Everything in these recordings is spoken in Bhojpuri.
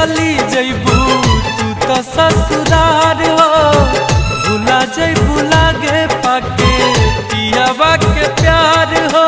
चली जैबू तू तो ससुरार हो भुला जैबू लागे पाके पियावा के प्यार हो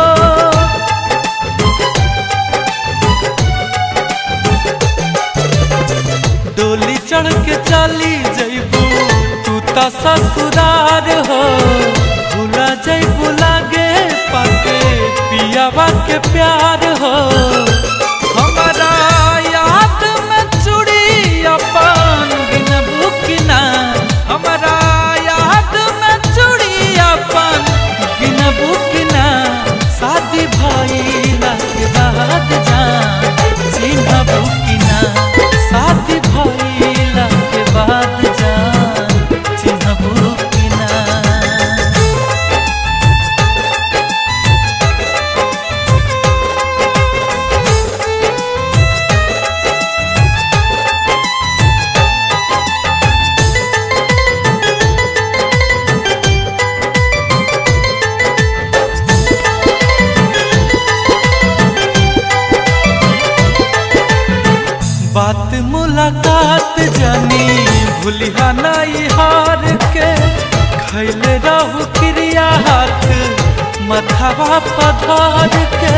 डोली चढ़ के चली जैबू तू तो ससुरार हो भुला जैबू लागे पाके पियावा के प्यार हो हमारा याद में चूड़ी अपन गिनबू कि ना हमारा याद में चूड़ी अपन गिनबू कि ना शादी भइला के बाद जान चिन्हबू कि ना शादी भइला के बाद जान चिन्हबू कि ना बात मुलाकात जानी भूलिहा नाई हार के खैले रहू क्रिया हाथ मथावा पधार के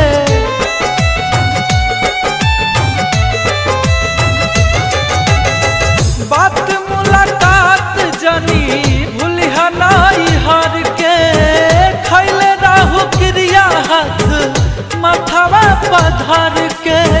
बात मुलाकात जानी भूलिहा नाई हार के खैले रहू क्रिया हाथ मथावा पधार के